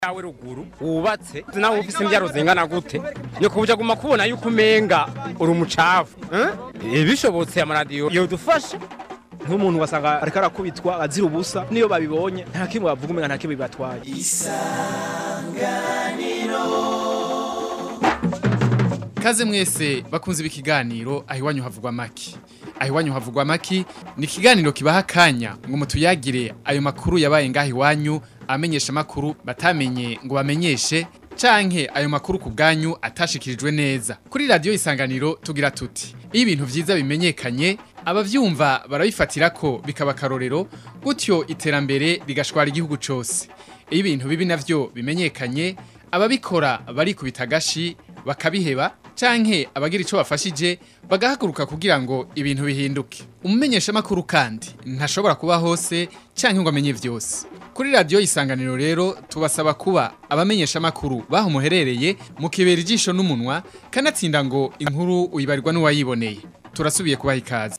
yawe ruguru wubatse nawe ufise imbyaro zingana gute ni kubuja guma kubona yuko umenga uri umucafu eh? bishobotse amaradiyo yodufasha nk'umuntu wasanga ariko arakubitwa azira ubusa niyo babibonye nta kimwe bavuga umenga nta kimwe bibatwaye Kaze mwese bakunze ibikiganiro aho iwanyu havugwa maki. Aho iwanyu havugwa maki ni ikiganiro kibaha akanya ngo mutuyagire ayo makuru yabaye ngaho iwanyu amenyesha makuru batamenye ngo bamenyeshe canke ayo makuru ku bwanyu atashikirijwe neza. Kuri radio isanganiro tugira tuti iyo ibintu vyiza bimenyekanye abavyumva barabifatira ko bikaba karorero gutyo iterambere rigashwara igihugu cose. Iyo ibintu bibi navyo bimenyekanye ababikora barikubita agashi bakabiheba canke abagira ico bafashije bagahaguruka kugira ngo ibintu bihinduke umumenyesha makuru kandi ntashobora kuba hose canke ngo amenye vyose kuri radio isanganiro rero tubasaba kuba abamenyesha makuru baho muherereye mukibera ijisho n'umunwa kanatsinda ngo inkuru uyibarirwa n'uwayiboneye turasubiye kubaha ikaze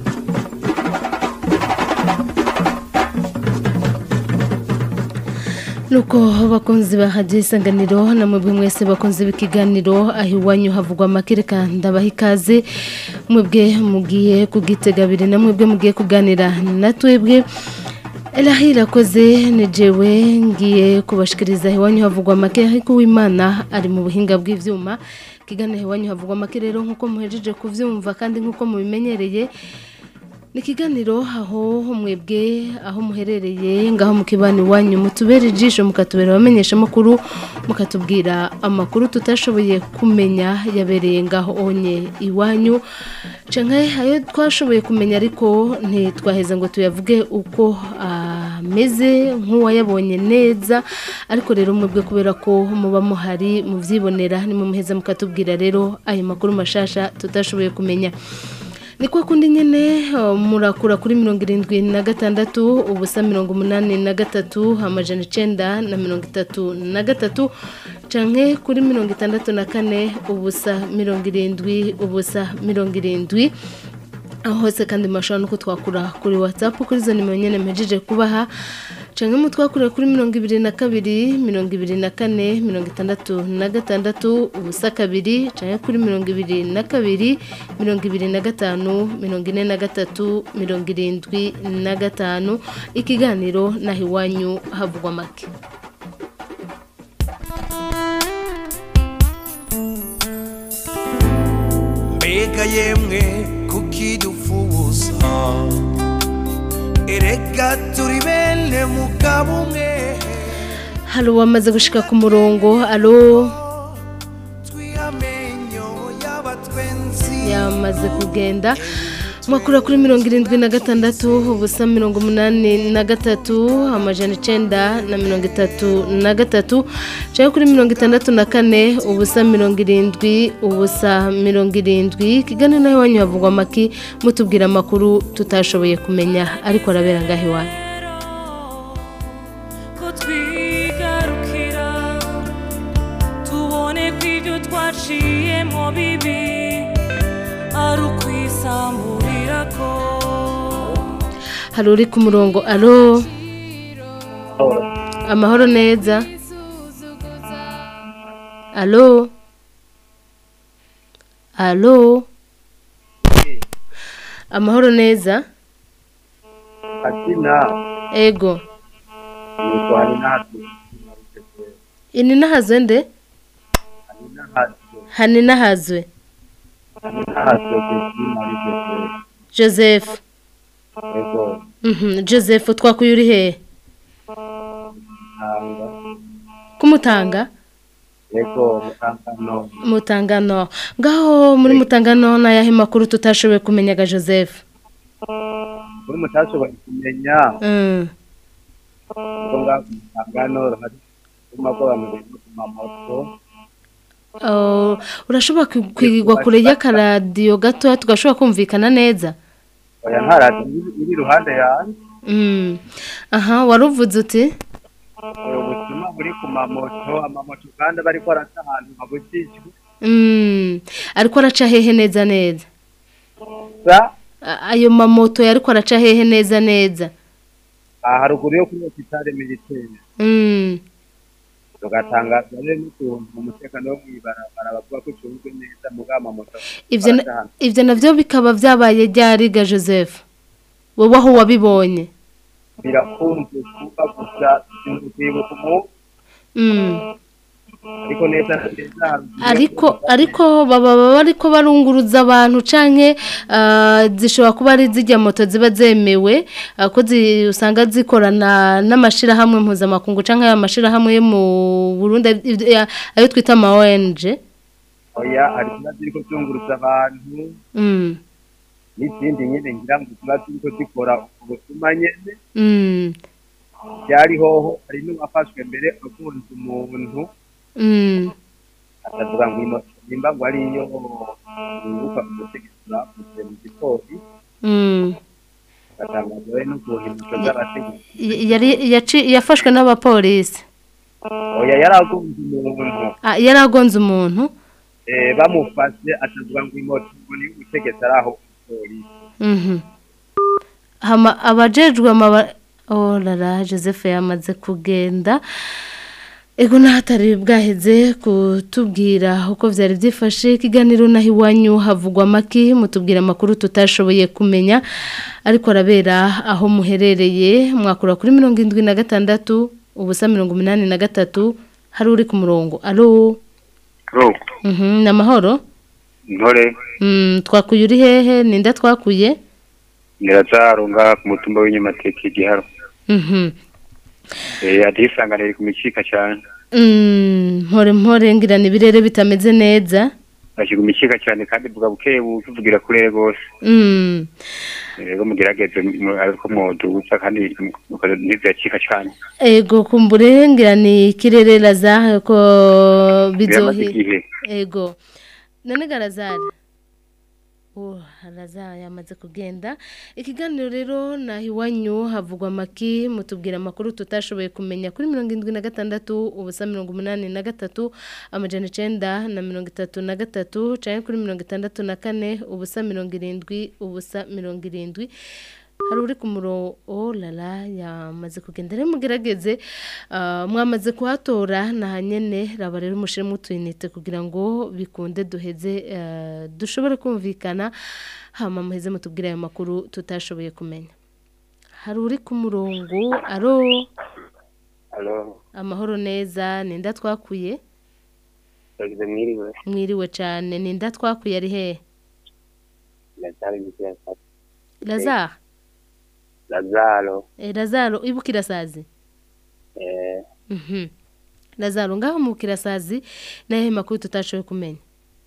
nuko bakunzi ba hadiyo isanganiro namwe mwese bakunze b'ikiganiro aho iwanyu havugwa amakireka ndabaha ikaze mwebwe mugiye kugitega abiri na mwebwe mugiye kuganira na twebwe Elahi irakoze ni jewe ngiye kubashikiriza iwanyu havugwa amake ariko uwimana ari mu buhinga bw'ivyuma kiganiro iwanyu havugwa amake rero nkuko muhejeje kuvyumva kandi nkuko mubimenyereye ni ikiganiro aho mwebwe aho muherereye ngaho mu kibani iwanyu mutubera ijisho mukatubera abamenyesha amakuru mukatubwira amakuru tutashoboye kumenya yabereye ngaho onye iwanyu canke ayo twashoboye kumenya ariko ntitwaheza ngo tuyavuge uko ameze nk'uwayabonye neza ariko rero mwebwe kubera ko muba muhari muvyibonera nimumuheza mukatubwira rero ayo makuru mashasha tutashoboye kumenya ni kwa kundi nyine murakura kuri mirongo irindwi na gatandatu ubusa mirongo umunani na gatatu amajana icenda na mirongo itatu na gatatu canke kuri mirongo itandatu na kane ubusa mirongo irindwi ubusa mirongo irindwi aho hose kandi mashobora no kutwakura kuri whatsapp kuri izo nimero nyene mpejeje kubaha canke mutwakure kuri mirongo ibiri na kabiri mirongo ibiri na kane mirongo itandatu na gatandatu ubusa kabiri canke kuri mirongo ibiri na kabiri mirongo ibiri na gatanu mirongo ine na gatatu mirongo irindwi na gatanu ikiganiro naho iwanyu havugwa make mbega yemwe kuki dufubuza erega turi bene mugabo umwe hari uwamaze gushika ku murongo alo twiyamenyo y'abatwenzi yamaze kugenda mwakura kuri mirongo irindwi na gatandatu ubusa mirongo umunani na gatatu amajana icenda na mirongo itatu na gatatu cyangwa kuri mirongo itandatu na kane ubusa mirongo irindwi ubusa mirongo irindwi kiganiro nawe iwanyu havugwa amaki mutubwira amakuru tutashoboye kumenya ariko arabera ngaho iwanyu ko twigarukira tubone ko ibyo twaciyemo bibi ari ukwisamburira ko hari uri ku murongo alo amahoro neza alo alo amahoro neza Akina ego yitwa Ninatu. ini nahazwe nde Ninatu. hani nahazwe Ninatu Kristina Rigete. joseph Ego Mhm, joseph twakuye uri hehe Tanga. kumutanga Ego Mutangano. mutangano ngaho muri mutangano n'ayahe makuru tutashoboye kumenyaga joseph Muri mutashoboye kumenya Mm. ngo ngaho Mutangano hari kuma ko bameze ku mamoto. Oh, urashobora kwi- kwigwa kure y'akaradiyo gatoya tugashobora kumvikana neza Oya ntarati iri iruhande yanjye. Mm. aha waruvuze uti Ubu butumwa buri ku mamoto, amamoto kandi bariko araca ahantu habujijwe. Mm. ariko araca hehe neza neza Sa A- ayo mamoto yariko araca hehe neza neza aha haruguru yo kuri hopitale militaire. Mm. tugatangaza rero n'ukuntu umutekano wo mw'ibarabara bavuga ko ucunzwe neza mugabo amamoto ivyo na- baracahana. ivyo navyo bikaba vyabaye ryariga Joseph wowe aho wabibonye birakunze kuba gusa sinzi kwibuka umuntu Mm. ariko neza na neza hari ariko ariko baba baba ariko barunguruza abantu canke ah, zishobora kuba ari zijya moto ziba zemewe ah, ko zi- usanga zikorana n'amashirahamwe mpuzamakungu canke aya mashirahamwe yo mu Burundi ivyo- ya- ayo twita ama ONG oya hari ziba ziriko zunguruza abantu mm. n'izindi nyene ngira ngo ziba ziriko zikora ubutuma nyene Mm. byari hoho hari n'uwafashwe mbere akunze umuntu Mm. akavuga ngo imoto nimba ngo ariyo yunguka umutegetsi bavuze mu gipolisi Mm. agatangazwa rero n'ukuntu imoto z'abategetsi Y- yari yaci- yafashwe n'abapolisi oya yaragunze umuntu Ah, yari agonze umuntu eh, bamufashe akavuga ngo imoto ngo ni ubutegetsi ari aho umupolisi Mhm. Hama abajejwe amaba Oh lala Joseph yamaze kugenda Ego nahatari bwaheze kutubwira uko vyari vyifashe ikiganiro naho iwanyu havugwa maki mutubwira amakuru tutashoboye kumenya ariko arabera aho muherereye mwakura kuri mirongo indwi na gatandatu ubusa mirongo umunani na gatatu hari uri ku murongo alo Ro, mhm ni amahoro ntore mm, twakuye uri hehe ninda twakuye nirazarunga ku mutumba w'inyamateke igiharo mhm eh atisanganira ku micika cyane Mm, mpore mpore ngira ni ibirere bitameze neza ashiga imicika cyane kandi vuga buke buvugira kure rwose Mm, rero mugerageze mu- ariko mwoduza kandi mukoze ntivyacika cyane ego kumbure ngira ni ikirere laza ko biramaze bizohi igihe ego none garazari Oh, Lazare yamaze kugenda ikiganiro rero naho iwanyu havugwa amaki mutubwira amakuru tutashoboye kumenya kuri mirongo irindwi na gatandatu ubusa mirongo umunani na gatatu amajana icenda na mirongo itatu na gatatu canke kuri mirongo itandatu na kane ubusa mirongo irindwi ubusa mirongo irindwi hari uri ku murongo oh lala yamaze kugenda rero mugerageze ah, mwamaze kuhatora na nyene raba rero mushiremo utuyinite kugira ngo bikunde duheze eh, dushobore kumvikana hama muheze mutubwire ayo makuru tutashoboye kumenya hari uri ku murongo aro alo amahoro neza ninda twakuye yagize mwiriwe mwiriwe cyane ninda twakuye ari hehe lazaro bikirasa lazaro lazaro eh, lazaro ibukira sazi eh Mhm. Lazaro ngaho mu kirasazi naye makuru tutashoboye kumenya.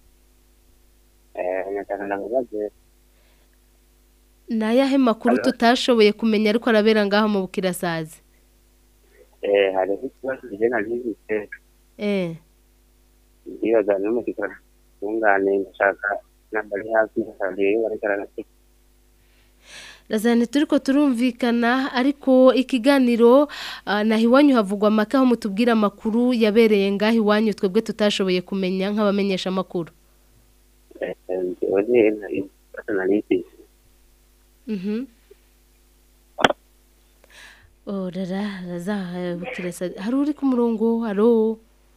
eh nataka nangaze Nayahe makuru tutashoboye kumenya ariko arabera ngaho mu kirasazi. eh hari ikibazo kijena n'ibite Eh. ndibaza n'umutikara tungane ndashaka nambari hafi kandi barekana Lazaro turiko turumvikana ariko ikiganiro uh, naho iwanyu havugwa amaka aho mutubwira amakuru yabereye ngaho iwanyu twebwe tutashoboye kumenya nk'abamenyesha amakuru. eh oje nari personality Mhm. Oh rara Lazaro kirasazi hari uri ku murongo haro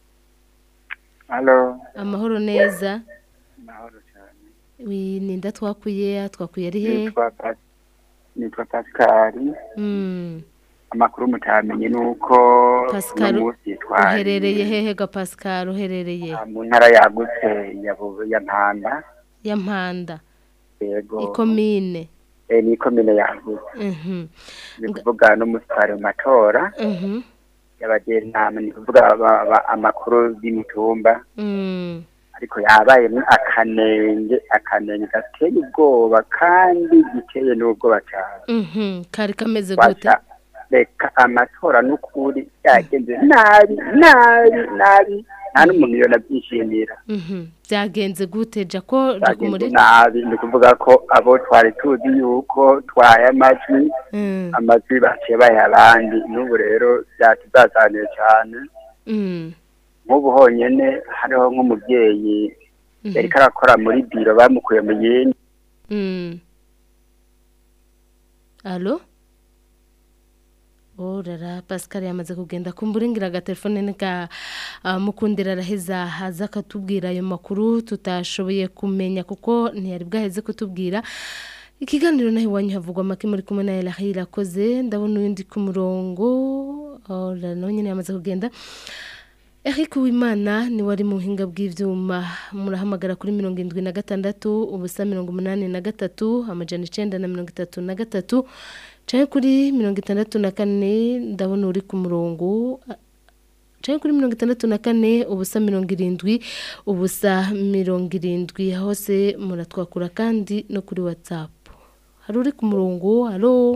Halo amahoro neza. mahoro cyane Wi ninda twakuye twakuye ari he? nitwa Pas- nitwa Pascal Mm. amakuru mutamenye nuko Pascal uno munsi twari uherereye hehe ga Pascal uherereye mu ntara yagutse ya Bu- ya Mpanda ya Mpanda yego ikomine eh, ni komine yagutse mhm ni kuvuga no musitari mu matora mhm y'abajenama ni kuvuga aba- aba- amakuru y'imitumba mm ariko yabayemo akanenge akanenge gateye ubwoba kandi giteye n'ubwoba cyane mhm kari kameze gute Washa reka amatora n'ukuri yagenze nabi nabi nabi nta n'umuntu yona byishimira mhm byagenze gute jako yagenze jakumuri nabi ni ukuvuga ko abo twari tuzi yuko twaye amajwi mm amajwi baciye bayaha abandi n'ubu rero byatuzazaniye cyane mm nk'ubu honyine hariho nk'umubyeyi yari karakora muri biro bamukuye mu yindi mm Allo orara pascal yamaze kugenda kumburingira agatelefone nika ah, mukundira araheza haza akatubwira ayo makuru tutashoboye kumenya kuko ntiyari bwaheze kutubwira ikiganiro naho iwanyu havugwa make muri kumwe na Elahi irakoze ndabona uyundi ku murongo orara nawe nyine yamaze kugenda Eric Uwimana ni wari mu buhinga bw'ivyuma murahamagara kuri mirongo indwi na gatandatu ubusa mirongo umunani na gatatu amajana icenda na mirongo itatu na gatatu canke kuri mirongo itandatu na kane ndabona uri ku murongo canke kuri mirongo itandatu na kane ubusa mirongo irindwi ubusa mirongo irindwi hose muratwakura kandi no kuri whatsapp hari uri ku murongo halo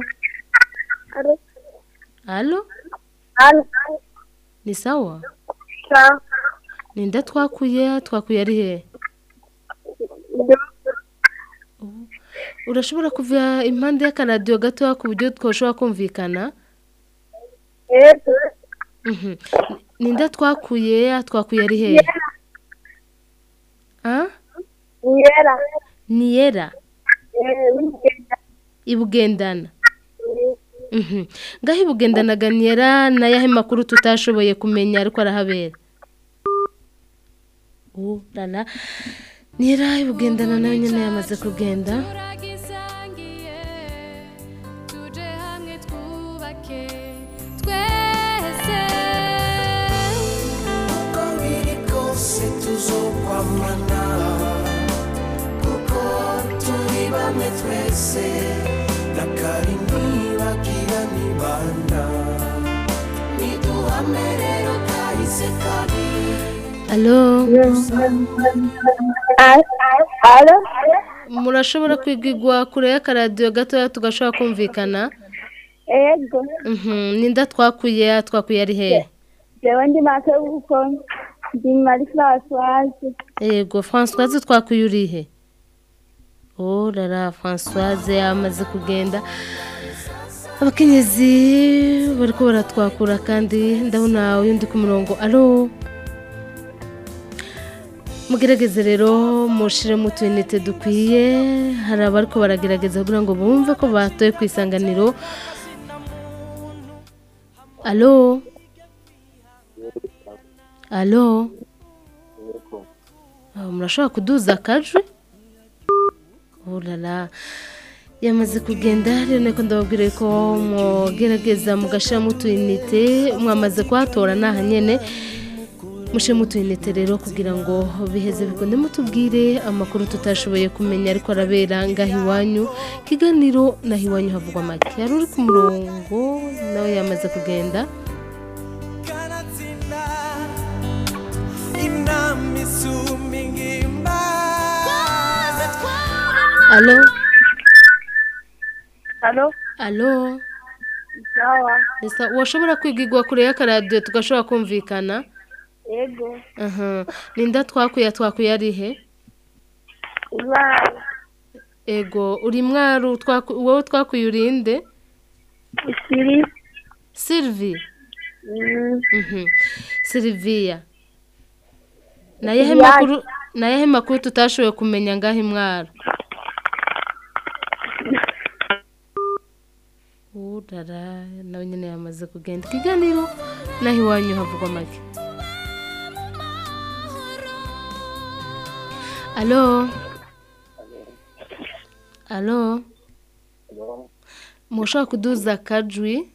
halo ni sawa Ninda twakuye twakuye ari he urashobora kuva impande y'akaradiyo gatoya ku buryo twashobora kumvikana Mhm. Ninda twakuye twakuye ari he Ah? niyera ibugendana Mhm. ngaho ibugendanaga niyera n'ayahe makuru tutashoboye kumenya ariko arahabera ubu rana niyera ibugendana nawe nyine yamaze kugenda turagisangiye tuje hamwe twubake twese uko biri kose tuzokwamana kuko turi bamwe twese na kari ntibagira nibanda niduhame rero kahise kabi alo Alo? murashobora kwigigwa kure y'akaradiyo gatoya tugashobora kumvikana Ego. Mhm. ninda twakuye twakuye ari he Jewe ndi make kuko ndi Marie Françoise. yego francoise twakuye uri he oh rara francoise yamaze kugenda abakenyezi bariko baratwakura kandi ndabona uyundi ku murongo alo mugerageze rero mushiremo utuyinite dukwiye hari abariko baragerageza kugira ngo bumve ko batoye ku isanganiro alo alo Ah, murashobora kuduza akajwi urara yamaze kugenda rero niko ndababwira ko mugerageza mugashyiramo utuyinite mwamaze kuhatora naha nyine mushyiramo utuyinite rero kugira ngo biheze bikunde mutubwire amakuru tutashoboye kumenya ariko arabera ngaho iwanyu ikiganiro naho iwanyu havugwa make yari uri ku murongo nawe yamaze kugenda inama isumba ingimba alo Alo? alo Sawa. Esa, washobora kwigigwa kure y'akaradiyo tugashobora kumvikana Ego. aha ninda twakuye twakuye ari he Ibara. ego uri mwaru twaku- wowe twakuye urinde Siri. sylvie Mm. Mhm. sylvia nayehe Sylvia. makuru nayehe makuru tutashoboye kumenya ngaho imwaro urara nawe nyine yamaze kugenda ikiganiro naho iwanyu havugwa make alo alo mushobora kuduza akajwi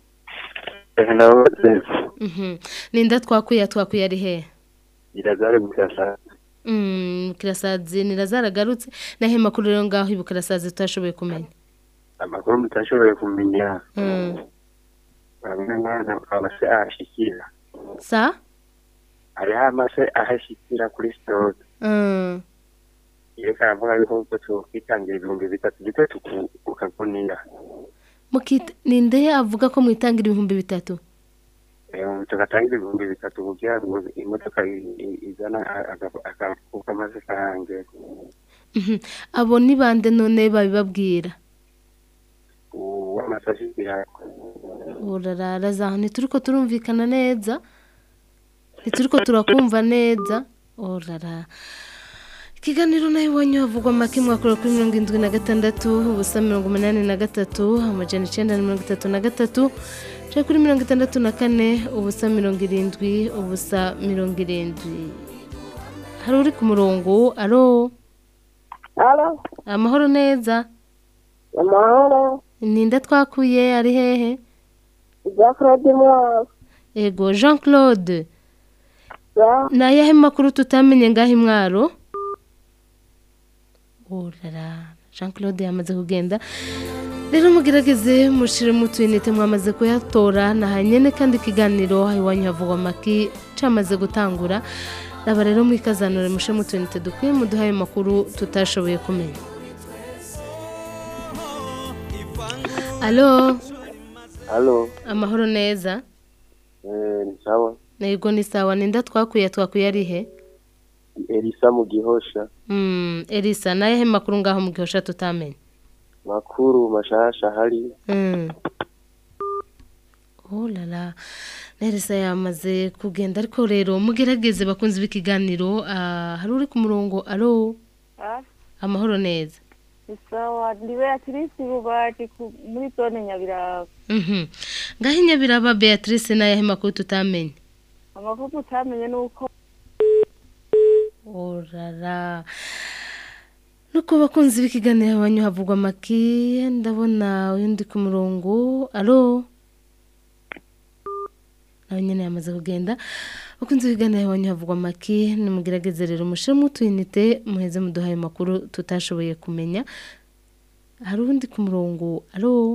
Mhm. ninda twakuye twakuye ari he irazare gukasa Mm, kirasazi nirazaragarutse nahe makuru rero ngaho ibukirasazi tutashoboye kumenya amakuru mutashoboye kumenya Mm. bamwe mwana amase ahashikira sa hariho amase ahashikira kuri sitoke Mm. iyo karavuga yuko ubwo tukwitangira ibihumbi bitatu duto ukagunira mukita ninde avuga ko mwitangira ibihumbi bitatu tugatanga ibihumbi bitatu kugira ngo imodoka i- i- izana akafuka maze karange Mhm. abo ni bande none babibabwira uw'amase ashikira urarara zaho ntituriko turumvikana neza ntituriko turakumva neza urara ikiganiro nawe iwanyu havugwa make mwakora kuri mirongo irindwi na gatandatu ubusa mirongo umunani na gatatu amajana icyenda na mirongo itatu na gatatu turi kuri mirongo itandatu na kane ubusa mirongo irindwi ubusa mirongo irindwi hari uri ku murongo aro Alo, amahoro neza amahoro, ninde twakuye ari hehe Jean Claude Mwaka. ego jean claude ni ayahe makuru tutamenye ngaho imwaro urara jean claude yamaze kugenda rero mugerageze mushiremo utuyinite mwamaze kuyatora na nyine kandi ikiganiro iwanyu havugwa amaki cyamaze gutangura raba rero mwikazanure mushiremo utuyinite dukwiye muduhe ayo makuru tutashoboye kumenya alo halo amahoro neza eh ni sawa Nego ni sawa ninda twakuye twakuye ari he elisa mu gihosha Mm, Elisa naye he makuru ngaho mu gihosha tutamenye makuru mashasha hari Mm. Oh la la. Elisa yamaze kugenda ariko rero mugerageze bakunze b'ikiganiro ah, hari uri ku murongo alo amahoro neza sawa ndi beatrice bubati ku- muri zone nyabiraba Mhm. ngaho inyabiraba Beatrice naye he makuru tutamenye amakuru utamenye ni uko orara nuko bakunze b'ikiganiro abanyu havugwa amaki ndabona uyu ndi ku murongo alo nawe nyine yamaze kugenda bakunze b'ikiganiro abanyu havugwa amaki nimugerageze rero mushiremo utuyinite muheze muduhaye amakuru tutashoboye kumenya hari undi ku murongo alo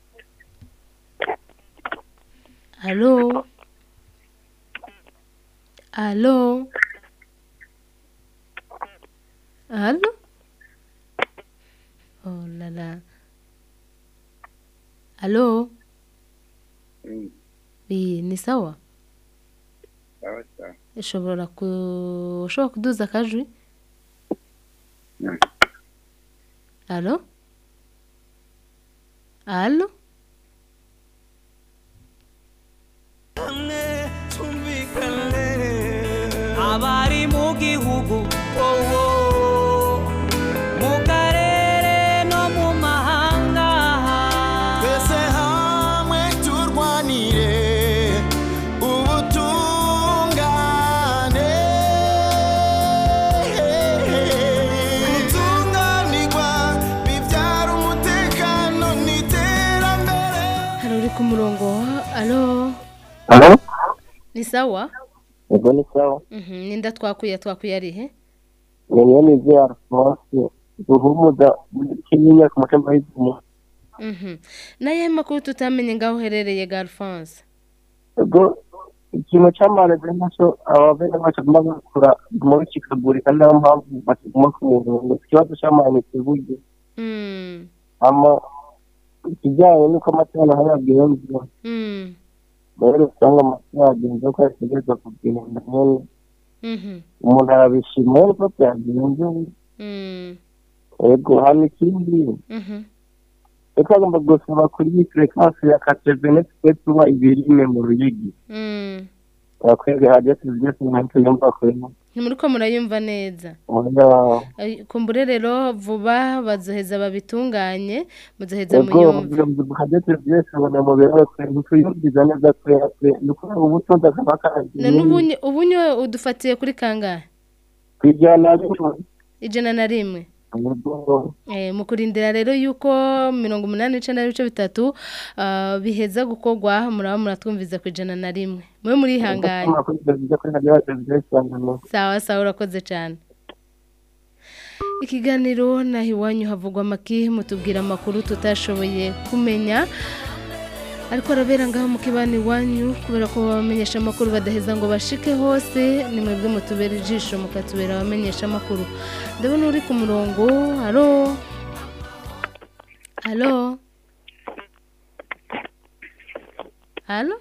alo alo Allô Oh là là. Allô Oui, ni sawa? sawa sawa Ushobora ku ushobora kuduza akajwi? Allô Allô abari mu gihugu wowo mu karere no mu mahanga twese hamwe turwanire ubutungane gutunganirwa bibyara umutekano n'iterambere Hari uri ku murongo? Allô halo Ni sawa? ego ni sawa Mhm, ninda twakuye twakuye ari he? ni mwene ivyo alphonse duhumuza muri kinyinya ku mutima w'ivumu Mhm. Naye makuru tutamenye ngaho uherereye Galfonse. ego ikintu c'amarezi naco abavene bacu guma bakura muri kikagurika niyo mpamvu bakiguma ku murongo ikibazo c'amanitse buryo Mm. ama ikijyanye n'uko amatora hari yagenze Mm. rero usanga amatora yagenze ko yategereza kugenda nyene Mhm. umuntu arabishima rero ko byagenze Mm. ego hano ikindi Mhm. reka agomba gusaba kuri iyi frekansi ya katevene twe tuba ibirime mu ruyigi Mm. akwege hajya tubyose ntacyo yumva kwema Ntimuriko murayumva neza. oya Ay, Kumbure rero vuba bazoheza babitunganye muzoheza ego muyumve. hajya tubyose abona mu birawe kwe ntituyumviza neza kwe kwe ni ukubera ubutunzi akaba Na n'ubunye ubunye udufatiye kuri kangahe? kwijyana ariko Ijana na rimwe. ego Eh, mu kurindira rero yuko mirongo umunani n'icenda n'ibice bitatu ah, biheza gukorwa muraba muratwumviza ku ijana na rimwe mube murihanganye sawa sawa urakoze cyane ikiganiro naho iwanyu havugwa amaki mutubwira amakuru tutashoboye kumenya ariko arabera ngaho mu kibani iwanyu kubera ko abamenyesha amakuru badaheza ngo bashike hose ni mwebwe mutubera ijisho mukatubera abamenyesha amakuru ndabona uri ku murongo haro halo halo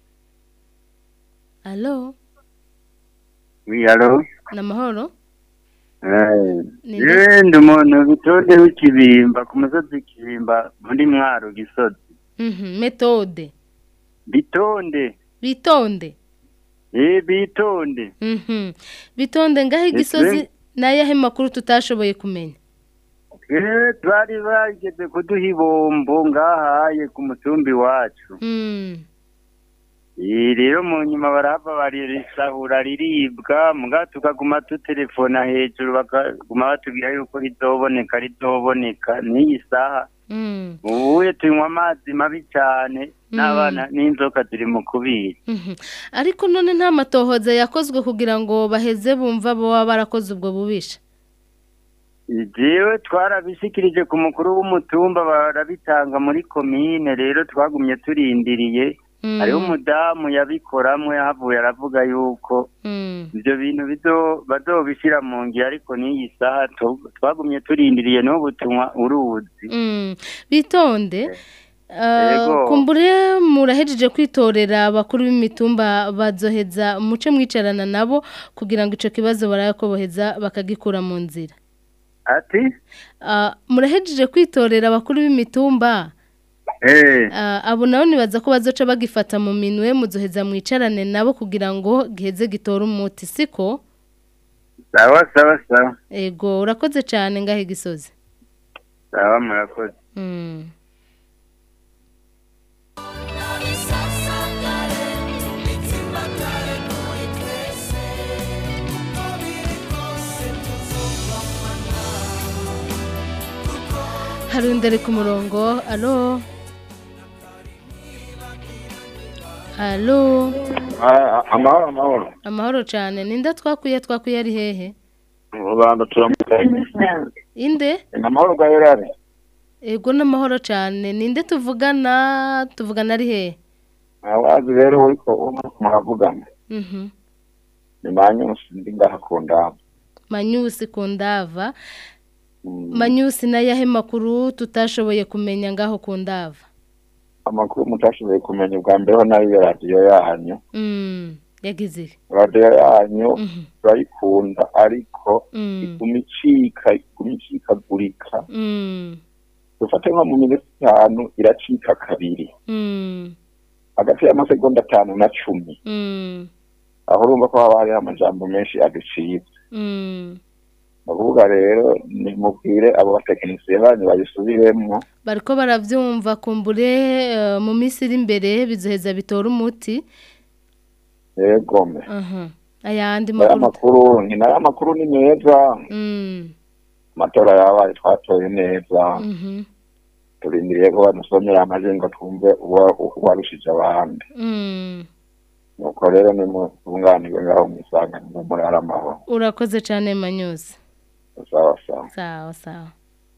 halo Oui, allô ni amahoro Eh, Ni yewe ndi umuntu bitonde w'ikibimba ku musozi w'ikibimba muri mwaro gisozi Mhm, metode bitonde bitonde eh bitonde Mhm. bitonde ngaho igisozi n'ayahe makuru tutashoboye kumenya eh twari bageze kuduha ibombo ngahaye ku mutumbi wacu Mm. Iri rero mu nyuma barahava baririsahura riribwa muga tukaguma tutelefona hejuru bakaguma batubwira yuko rizoboneka rizoboneka n'iyi saha Mm. ubuye tunywa amazi mabi cyane n'abana n'inzoka ziri mu kubira Mhm. ariko none nta matohoza yakozwe kugira ngo baheze bumva baba barakoze ubwo bubisha jewe twarabishikirije ku mukuru w'umutumba barabitanga muri komine rero twagumye turindiriye Mm. hariho umudamu yabikoramwe yahavuye aravuga yuko Mm. ivyo bintu bizo bazobishira mu ngiro ariko n'iyi saha tu- twagumye turindiriye n'ubu tunywa uruzi Mm. bitonde Yego. kumbure murahejeje kwitorera abakuru b'imitumba bazoheza muce mwicarana nabo kugira ngo ico kibazo barayakoboheza bakagikura mu nzira ati Ah, murahejeje kwitorera abakuru b'imitumba eh Ah, abo nabo nibaza ko bazoca bagifata mu minwe muzoheza mwicarane nabo kugira ngo giheze gitore umuti siko sawa sawa sawa ego urakoze cyane ngahe gisozi sawa murakoze Mm. hari undi ari ku murongo alo alo amahoro amahoro amahoro cyane ninde twakuye twakuye ari hehe rubanda turamukanye inde ni amahoro bwa yorari ego n'amahoro cyane ninde tuvugana tuvugana ari hehe abazi rero uriko uriko muravugana Mhm. ni manyusi ndi ngaha ku ndabo manyusi ku ndava manyusi n'ayahe makuru tutashoboye kumenya ngaho ku ndava amakuru mutashoboye kumenya ubwa mbere ho nayo radiyo yanyu Mm, yagize iki? radiyo yanyu turayikunda ariko Mm. iguma icika iguma icikagurika Mm, dufate nko mu minota itanu iracika kabiri mm, hagati y'amasegonda atanu na cumi mm, aho urumva ko haba hariho amajambo menshi aducibwa mm. ndavuga rero nimubwire abo batekinisiye banyu bayisubiremwo bariko baravyumva kumbure eh, mu minsi iri imbere bizoheza bitora umuti yegome Aha. ayandi aya makuru makuru ni nayo amakuru ni meza Mm, amatora yabaye twatoye neza mhm, turindiriye ko badusomera amajwi ngo twumve uwa- uwarushije abandi mm. nuko rero nimutunganirwe ngaho mwisanganiro muri ari amahoro urakoze cyane manyusi sawa sawa sawa sawa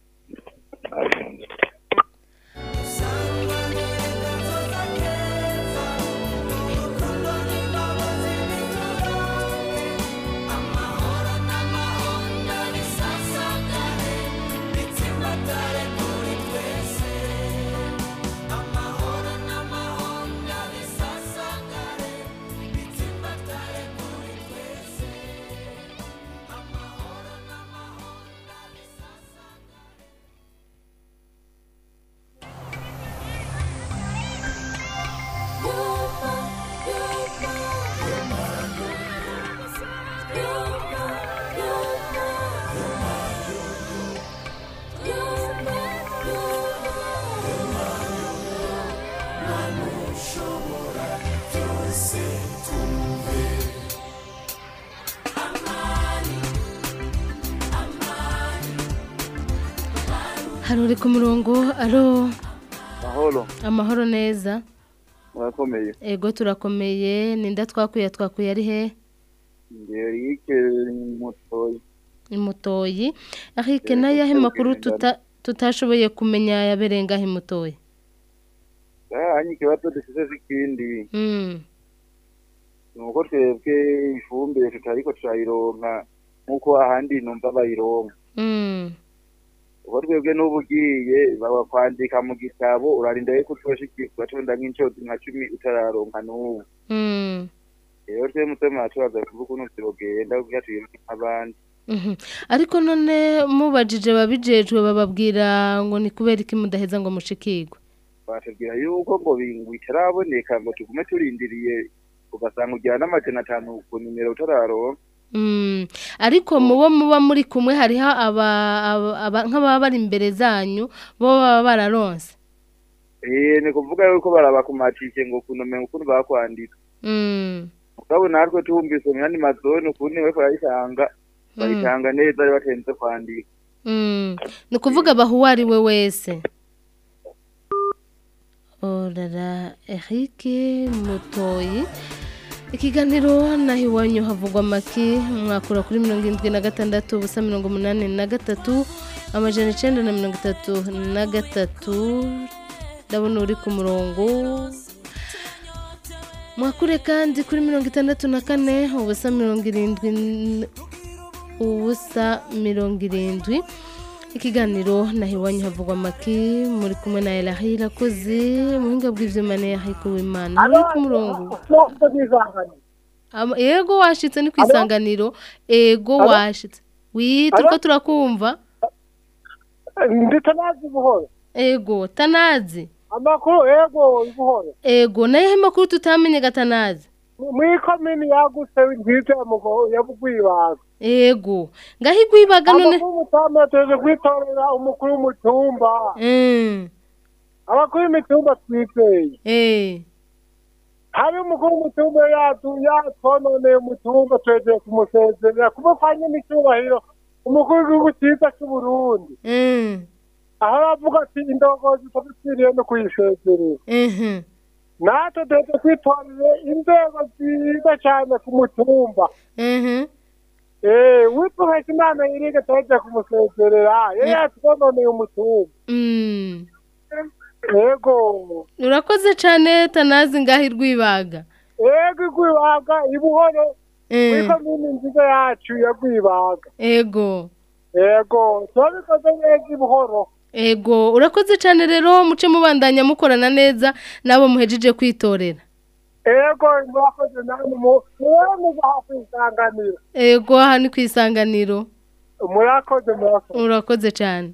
hari uri ku murongo alo mahoro amahoro neza murakomeye ego turakomeye ninda twakuye twakuye ari he ngerike mutoyi imutoyi ahike n'ayahe makuru tuta tutashoboye kumenya yabereye ngaho imutoyi hanyuma ikibazo dufite z'ikindi Mm, ni uko twebwe ifumbire tutariko turayironka nk'uko ahandi numva bayironka mm, uko twebwe n'ubu ugiye baba kwandika mu gitabo urarinda yuko utoshikirwa ugatonda nk'inshoti nka cumi utararonka n'ubu mm, rero twe mutima turaza kuvuga ukuntu turogenda kugira tuyironke nk'abandi mhm. ariko none mubajije babijejwe bababwira ngo ni kubera iki mudaheza ngo mushikirwe batubwira yuko ngo bingu itaraboneka ngo tugume turindiriye ugasanga ujyana n'amajana atanu ku nimero utararonka Mm, ariko mubo muba muri kumwe hariho aba, aba, aba nk'ababa bari imbere zanyu bo baba bararonse eh ni kuvuga yuko barabakumatike ngo ukuntu umenga ukuntu bakwandika Mm. mugabo natwe tumvise mu yandi mazone ukuntu bariko barayitanga bayitanga neza bari batenze kwandika Mm. ni ukuvuga abaha uwo ari we wese orara Eric mutoyi ikiganiro naho iwanyu havugwa make mwakura kuri mirongo irindwi na gatandatu ubusa mirongo umunani na gatatu amajana icyenda na mirongo itatu na gatatu ndabona uri ku murongo mwakure kandi kuri mirongo itandatu na kane ubusa mirongo irindwi n- ubusa mirongo irindwi ikiganiro naho iwanyu havugwa amaki muri kumwe na elahi irakoze muhinga bw'ibyuma ne yahikuwe imana uri ku murongo Ama- yego washitse ni ku isanganiro ego Alo? washitse wi Alo? turiko turakumva ndetse nazi buhoro ego tanazi amakuru ego buhoro ego nayehe makuru tutamenye gatanazi muri komini yagutse nziza ya mugo ya bugwibaga ego ngaho igwibaga none amakuru mutama tuje kwitorera umukuru w'umutumba Mm. abakuru b'imitumba twizeye eh hari umukuru w'umutumba yatu yatononeye umutumba twegeye kumusezerera kumufanya n'icyubahiro umukuru w'igihugu cyiza cy'uburundi Mm. aho aravuga ati indongozi tubisiriye no kuyisezerera Mhm. natwe duheze twitorere inzego nziza cyane ku mutumba Mhm. Eh, witubahise imana yirige tuheje kumusezerera yari yatwononeye umutumba Mm. yego urakoze cyane tanazi ngaho irwibaga yego igwibaga ibuhoro Mm. muri komini nziza yacu ya gwibaga ego yego turabikoze neza ibuhoro ego urakoze cyane rero muce mubandanya mukorana neza n'abo muhejeje kwitorera yego murakoze namwe mu- muwe muza hafi isanganiro ego aha ni ku isanganiro murakoze murakoze urakoze cyane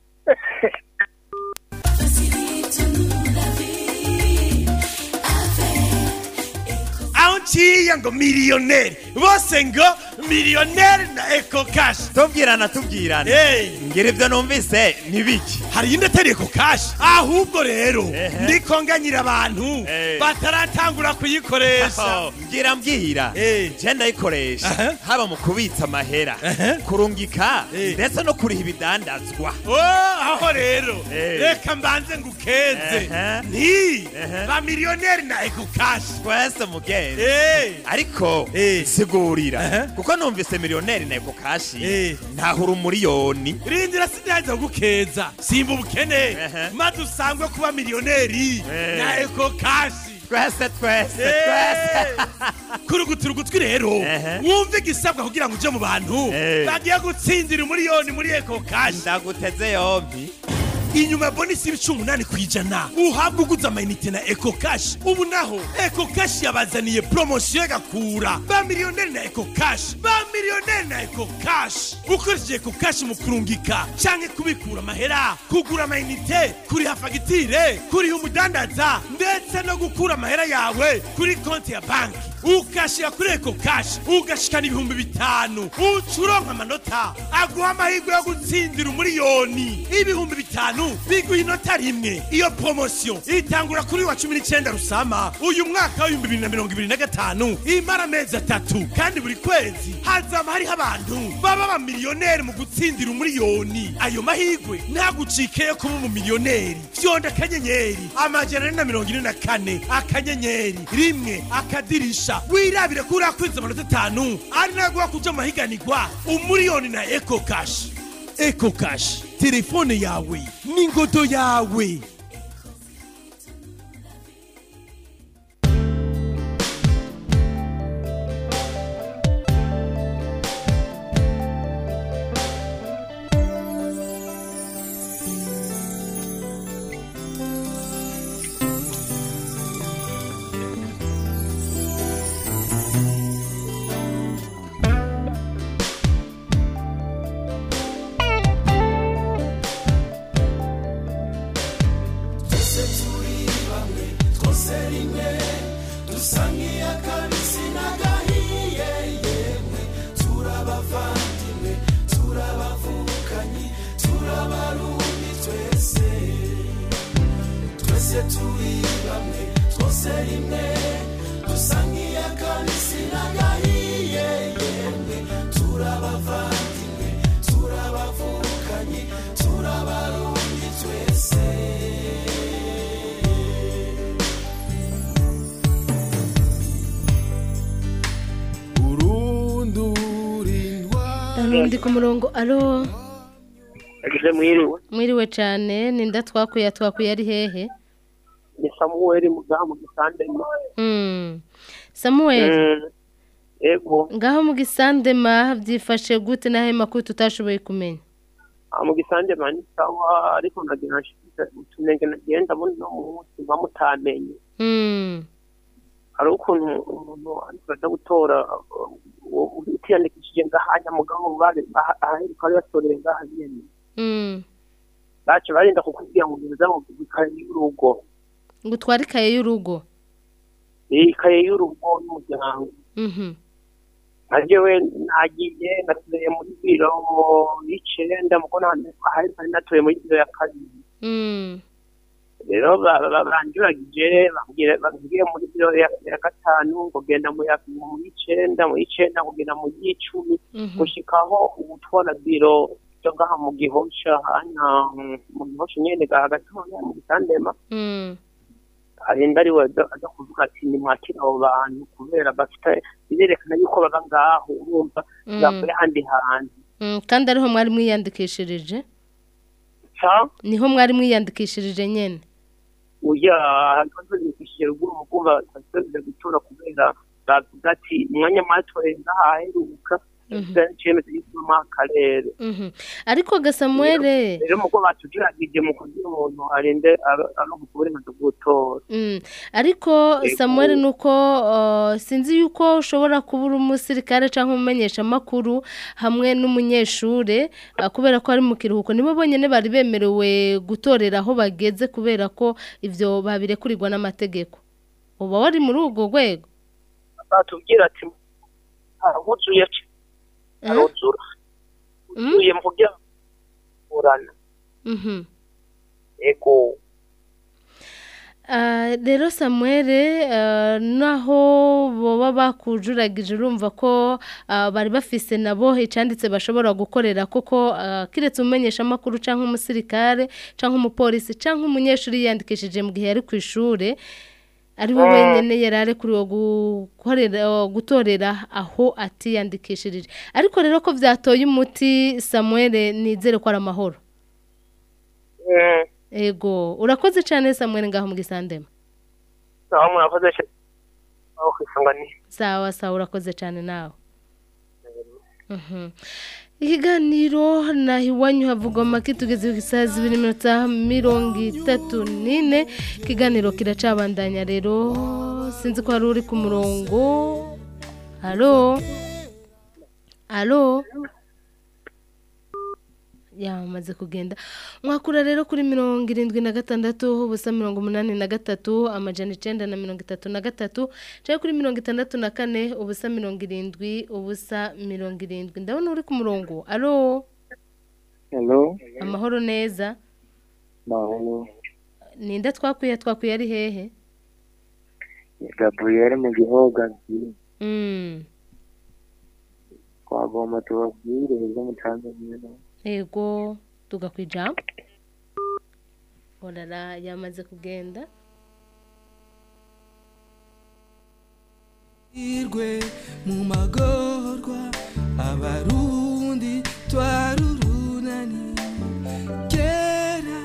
aho nciye ngo miliyoneri bose ngo miliyoneri na eko kashi tubwirana tubwirana ngira ibyo numvise ntibiki hari iyindi atari eko kashi ahubwo rero ndiko nganyira abantu bataratangura kuyikoresha mbwira mbwira je ndayikoresha haba mu kubitsa amahera kurungika ndetse no kuriha ibidandazwa Oh, aho rero reka mbanze ngukeze nti ba miliyoneri na eko kashi twese mugenzi ariko sigurira kuko numvise miliyoneri na eko kashi ntahura umuriyoni rindira sindaza gukeza simba ubukene maze usangwe kuba miliyoneri na eko kashi twese twese twese kurugutura ugutwi rero wumve igisabwa kugira ngo uje mu bantu bagiye gutsindira umuriyoni muri eko kashi ndaguteze yombi inyuma ya bonisi y'ibicumi umunani ku ijana uhabwa uguze amayinite na eko kashi ubu naho eko kashi yabazaniye poromosiyo y'agakura ba miliyoneri na eko kashi ba miliyoneri na eko kashi ukoresheje eko kashi mu kurungika canke kubikura amahera kugura amayinite kuriha fagitire kuriha umudandaza ndetse no gukura amahera yawe kuri konti ya banki ukashira kuri eko kashi ugashikana ibihumbi bitanu uca uronka amanota aguha amahirwe yo gutsindira umuriyoni ibihumbi bitanu biguha inota rimwe iyo poromosiyo itangura kuri wa cumi n'icyenda rusama uyu mwaka w'ibihumbi bibiri na mirongo ibiri na gatanu imara amezi atatu kandi buri kwezi hazaba hariho abantu baba abamiliyoneri mu gutsindira umuriyoni ayo mahirwe ntagucike yo kuba umumiliyoneri fyonda akanyenyeri amajana ane na mirongo ine na kane akanyenyeri rimwe akadirisha wirabire ko urakwiza amanota atanu ari naguha kuja mu mahiganirwa umuriyoni na eko kashi eko kashi telefone yawe n'ingodo yawe hari undi ku murongo alo yagize mwiriwe mwiriwe cyane ninda twakuye twakuye ari hehe ni samuweli mugaha mu gisandema Mm. samuel Mm, ego ngaho mu gisandema byifashe gute n'aho makuru tutashoboye kumenya Ah, mu gisandema ni sawa ariko ndagira nshyize utunenge nagenda muri no munsi mba mutamenye Mm. hari ukuntu umuntu ariko aza gutora uh, utiyandikishije ngahanya mugabo bari aheruka bari batoreye ngaha nyene Mm. bace barinda kukubwira ngo ngiza mu ikaye y'urugo ngo utware ikaye y'urugo ikaye y'urugo y'umuryango Mhm. najewe nagiye natuye muri biro y'icenda muko ahari nari natuye muri biro ya kabiri Mm. rero ba- ba- banjuragije bambwira bambwiye muri biro ya ya gatanu ngo genda mu ya- mu y'icenda mu y'icenda kugenda mu y'icumi Mhm. gushikaho ubutwara biro cyo ngaha mu gihosha hanya mm, mu gihosha nyene gaha gatoya mu gisandema Mm. arinda ari we aza aza kuvuga ati nimwakire abo bantu kubera bafite birerekana yuko baba ngaho urumva Mm. bavuye ahandi hantu Mm, kandi ariho mwari mwiyandikishirije ca niho mwari mwiyandikishirije nyene uya twazindikishije ruguru mukumva twasubije gutora kubera bavuga ati umwanya mwatoreye ngaha aheruka icyemezo y'isoma mu akarere Mhm. ariko gasamuele rero muko batujuragije mu kugira umuntu arinde aronka uburenganzira bwo gutora Mm. ariko Ego. samuel nuko uh, sinzi yuko ushobora kuba uri umusirikare cyangwa umumenyesha makuru hamwe n'umunyeshure uh, kubera ko ari mu kiruhuko nibo bonyene bari bemerewe gutorera aho bageze kubera ko ivyo babirekurirwa n'amategeko uba wari muri urwo rwego batubwira ati aruzuye aruzura uzuye mu kugira kurana Mhm. ego Ah, rero samuel ah, naho boba bakujuragije urumva ko ah, bari bafise nabo icanditse bashobora gukorera koko ah, kiretse umumenyesha amakuru cyangwa umusirikare cyangwa umupolisi cyangwa umunyeshuri yiyandikishije mu gihe yari ku ishure ari we Mm. wenyine yari arekuriwe gukorera gutorera aho atiyandikishirije ariko rero ko byatoye umuti samuel nizere ko ari amahoro ego urakoze cyane samuel ngaho mu gisandema aho murakoze cyane aho kwisanganiye sawa sawa urakoze cyane nawe Mhm. ikiganiro naho iwanyu havugwa make tugeze ku isaha zibiri n'iminota mirongo itatu n'ine ikiganiro kiracabandanya rero sinzi ko hari uri ku murongo halo halo yamaze kugenda mwakura rero kuri mirongo irindwi na gatandatu ubusa mirongo umunani na gatatu amajana icenda na mirongo itatu na gatatu cyangwa kuri mirongo itandatu na kane ubusa mirongo irindwi ubusa mirongo irindwi ndabona uri ku murongo alo Hello, amahoro neza mahoro. ninde twakwiye twakwiye ari hehe Ni Gabriel mu gihogazi. Mm, Twagomba tubabwire ibyo mutanze nyine. yego tugakwijambo orara yamaze kugenda irwe mu magorwa abarundi twarurunani kera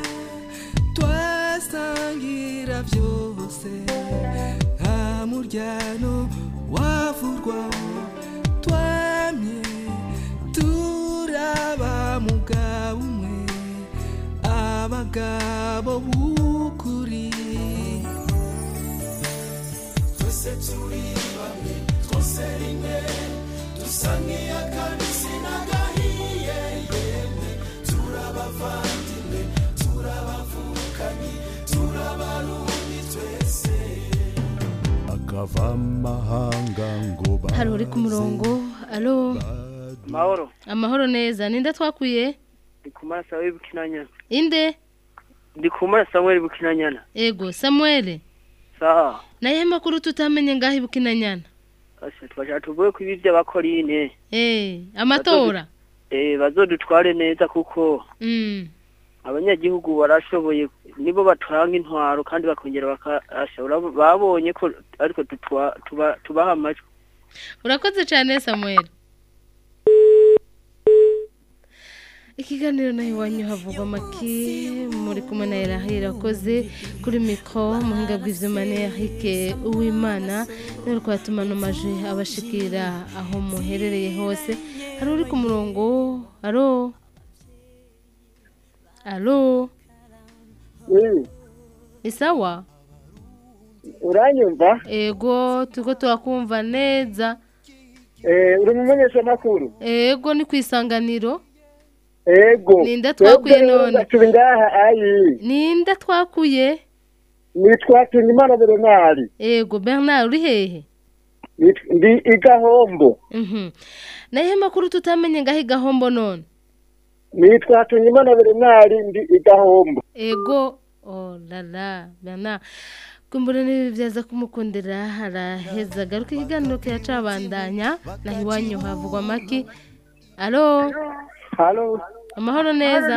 twasangira byose nta muryano wavurwa twamye turaba mugabo umwe abagabo b'ukuri twese turi bamwe twose rimwe dusa nk'iy'akabisi n'agahiye yemwe turabavandimwe turabavukanyi turabarundi twese akava amahanga ngo hari uri ku murongo alo mahoro amahoro neza ninde twakwiye ndi kumara samuel bukinanyana inde ndi kumara samuel bukinanyana ego samuel sawa naye makuru tutamenye ngaho ibukinanyana Asha twashaka tuvuge ku ibi by'abakorine eh amatora eh bazodutware neza kuko mm abanyagihugu barashoboye nibo batanga intwaro kandi bakongera bakashobora babonye ko ariko tutwa- tuba- tubaha amajwi urakoze cyane samuel ikiganiro nawe iwanyu havugwa amaki muri kumwe na erahira akoze kuri mikoro muhinga bw'ibyuma ni erike uwimana niwe twatuma amaje abashikira aho muherereye hose hari uri ku murongo aro aro ni sawa uranyumva ego turiko turakumva neza Eh, uri umumenyeshamakuru ego ni ku isanganiro ego Ninde twakuye none? turi ngaha ayi ninde twakuye nitwa Tunimana Bernard ego bernard uri hehe Nit- ndi igahombo Mhm. naye makuru tutamenye ngaho igahombo none nitwa Tunimana Bernard ndi igahombo ego oh lala bernard kumbura niba byaza kumukundira haraheza agaruka ikiganiro kiyacabandanya naho iwanyu havugwa amaki alo halo amahoro neza